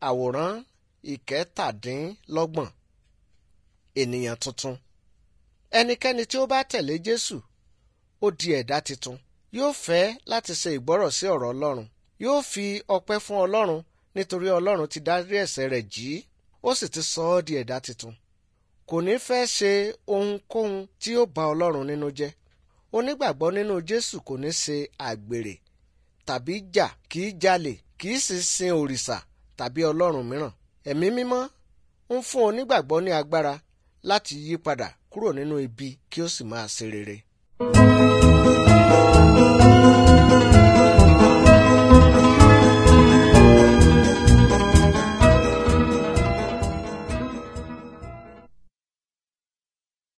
àwòrán ìkẹtàdínlọ́gbọ̀n ènìyàn tuntun ẹnikẹ́ni tí ó bá tẹ̀lé Jésù ó di ẹ̀dá tuntun yóò fẹ́ láti ṣe ìgbọ́rọ̀ sí ọ̀rọ̀ Ọlọ́run yóò fi ọpẹ́ fún Ọlọ́run nítorí Ọlọ́run ti dárí ẹ̀ṣẹ̀ rẹ̀ jì í ó sì ti sọ ọ́ di ẹ̀dá tuntun kò ní fẹ́ ṣe ohunkóhun tí ó bà Ọlọ́run nínú jẹ́ onígbàgbọ́ nínú Jésù kò ní ṣe àgbèrè tàbí jà kì í jalè kì í sì sin òrìṣà tàbí ọlọ́run mìíràn ẹ̀mí mímọ́ ń fún onígbàgbọ́ ní agbára láti yí padà kúrò nínú ibi kí ó sì máa ṣe rere.